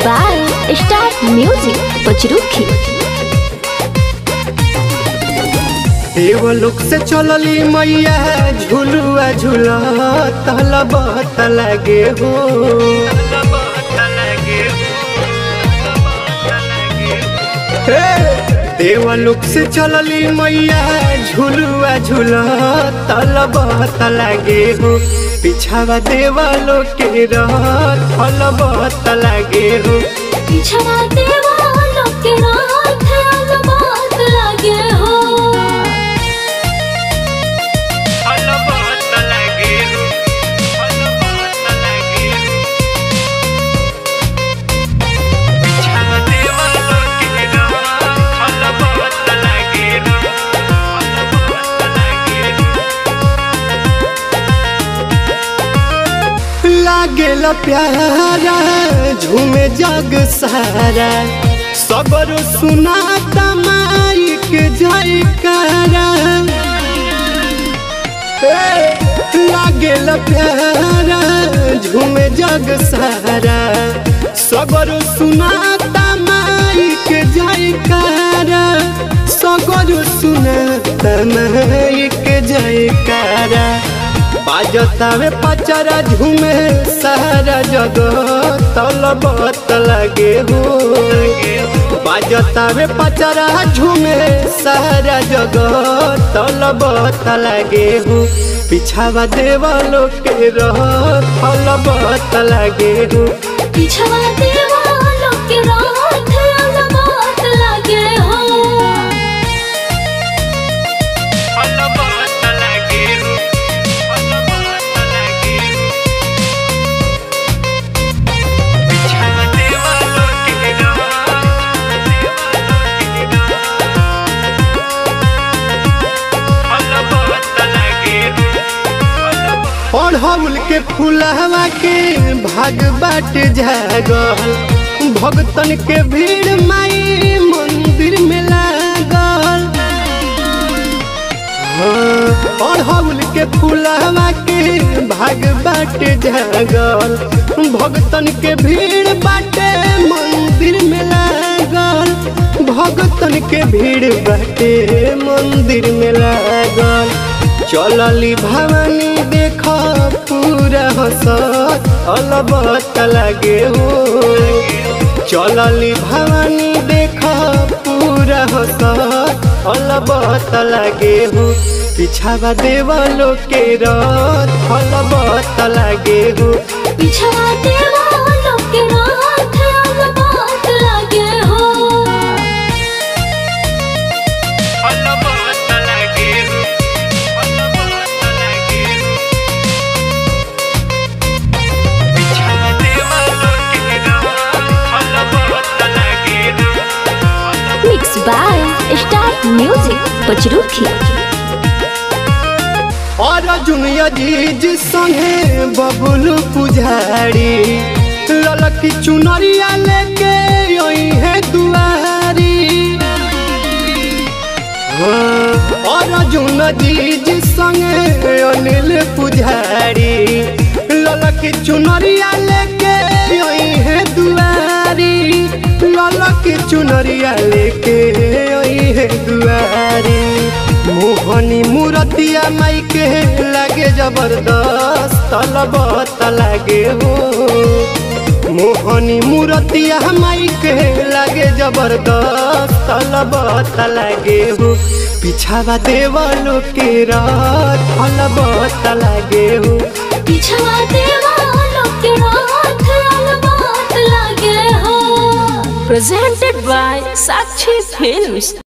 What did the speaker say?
by Star Music Pachruki. देवलोक से चलली मैया झुलुआ झूला तलबत लगे हो हे, देवलोक से चलली मैया झुलुआ झूला तलबत लगे हो पिछावा देवलोक के रथ फलबत लगे हो पिछड़ा देवालों के रात अलबात लगे हो फलबत लगे हो फलबत लगे हो पिछावा देवलोक के रथ फलबत लगे हो फलबत लगे हो लागेला प्यारा झूमे जग सारा सबर सुनाता माई के जयकारा ए, लागेला प्यारा झूमे जग सारा सबर सुनाता माई के जयकारा सगर सुनाता माई के जयकारा बाजतावे पचरा झूमे सारा जगत तलबत लगे हो बाजतावे पचरा झूमे सारा जगत तलबत लगे हो पिछावा देवलो के रह तलबत लगे हो पिछड़ा देवालों के रात अलबात लगे हो तलबत लगे हो तलबत लगे हो पिछावा देवलो के अढ़ौल के फुलहवा के भाग बाट जागल भगतन के भीड़ माई मंदिर में लागल हाँ, अढ़ौल के फुलहवा के भाग बाट जागल भगतन के भीड़ बाटे मंदिर में लागल भगतन के भीड़ बाटे मंदिर में लागल चलली भवानी देख पूरा हसत अलबत लगे हो चलली भवानी देख पूरा हसत अलबत लगे हो पिछावा देवलो के रथ अलबत लगे हो पिछड़ा देवालों के रात अलबात लगे हो अलबत लगे हो अलबत लगे हो पिछावा देवलो के रथ अलबत लगे हो Mixed by Star Music Pachruki. और जुनिया जीज संगे बबुल पुजारी ललकी चुनरिया लेके यही है दुआरी हाँ, और जुन जीज संगे अनिल पुजारी ललकी चुनरिया लेके यही है दुआरी ललकी चुनरिया लेके यही है दुआरी मोहनी मूरतिया माई के लागे जबरदस्त तलबत लागे हो मोहनी मूरतिया माई के लागे जबरदस्त तलबत लागे हो पिछावा देवलो के रात तलबत लागे हो पिछड़ा देवालों के रात अलबात लगे हो presented by Sakshi Films.